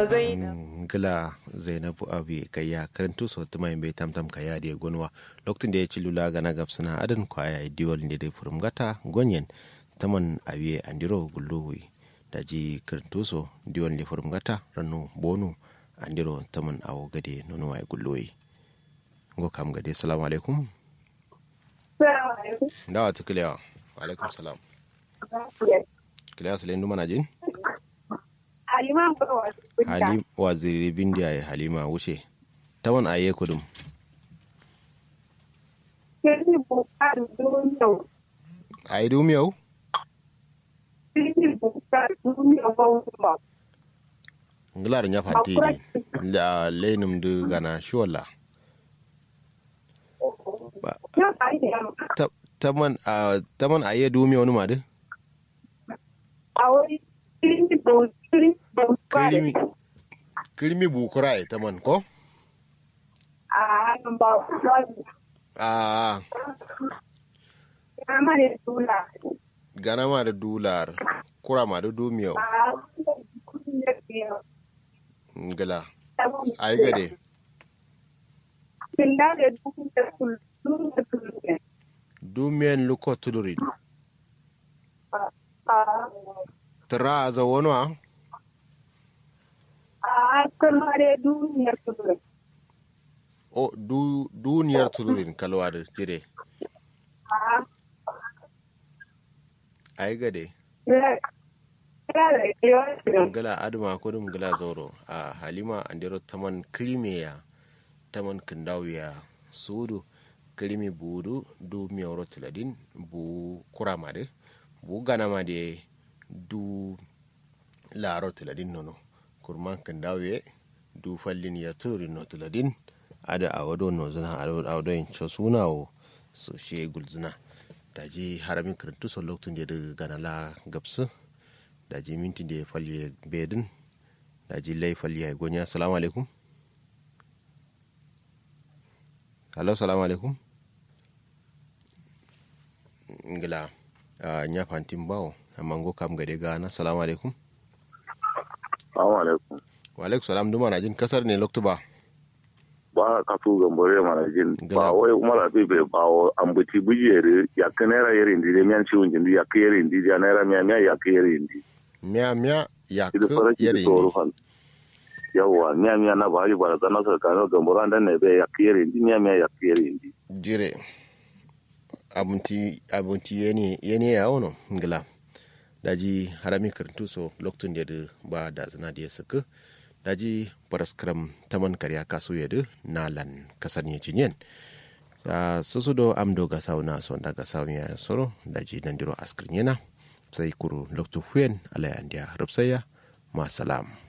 gila zainabu abi kaya karantu so tuma bai tamtam kaya da gonwa lokacin da ya ci lula gana gabsana adan kwaya diwal ne da furum gata gonyen taman abiye andiro gulluwi da ji karantu so diwal ne furum gata ranu bonu andiro taman awo gade nono wa gulluwi ngo kam gade assalamu alaikum dawa tukulewa wa alaikum salam kilewa salen dumana jin Halima Halim waziri bindiya ya Halima wuce. Ta wani aye kudum. Kini bukar duniya. Ayi dumiyau? Kini bukar duniya ba Ngilar nya fanti ne. Da lenum du gana shola. Ya kai da Taman a taman aye dumiyau ni madu? a wani kini bukar Kirimi kirimi bukura ya taman ko? a hannun ba wani A ya mare dula. gana ma da dular kura ma da dumiyau. A kudin da ke Ngila. Ayi gade. Kinda da dukkan da kullum da kullum. Dumiyan luko tulurin. A Tara za wani wa? a kalmare duniyar kullum. O du duniyar tulurin kalwa da jire. A Ayi gade. ya da yawan gala adama kudum gala zoro a halima andiro taman krimiya taman kindawiya sudu krimi budu du miyoro tiladin bu kuramade bu ganamade du laro tiladin nono kurman kindawiye du fallin ya turi no tiladin ada awado no zina awado in suna o so she gulzina daji haramin kirintu so loktun da ganala gabsu daji minti da falye bedin daji lai falye gonya salamu alaikum hello salamu alaikum ngila a nya fantin bawo amma go kam gade gana salamu alaikum Assalamu alaikum. wa alaikum salam duma na jin kasar ne loktu ba Ba ka tu gambore mana jin Gala. ba wai umar abi be ba o ambuti bujere ya kanera yere ndi de mian ciwon jindi ya kere ndi ya naira miya miya ya kere ndi. miya miya ya Idu fara ku ki yare to ne rufan. Yawwa miya miya na ba yi bara zana sa kano gambore an ne be ya kere ndi miya miya ya kere ndi. jire abunti abunti yene yene ya wono ngila daji harami karantu so loktun da ba da zina da ya saka daji paraskram taman karya kaso ya da nalan kasar ne cinyen sa susu do amdo ga sauna so da ga sauna ya soro daji nan diro askrin yana sai kuru loktu fuyen ala ya rubsaya ma salam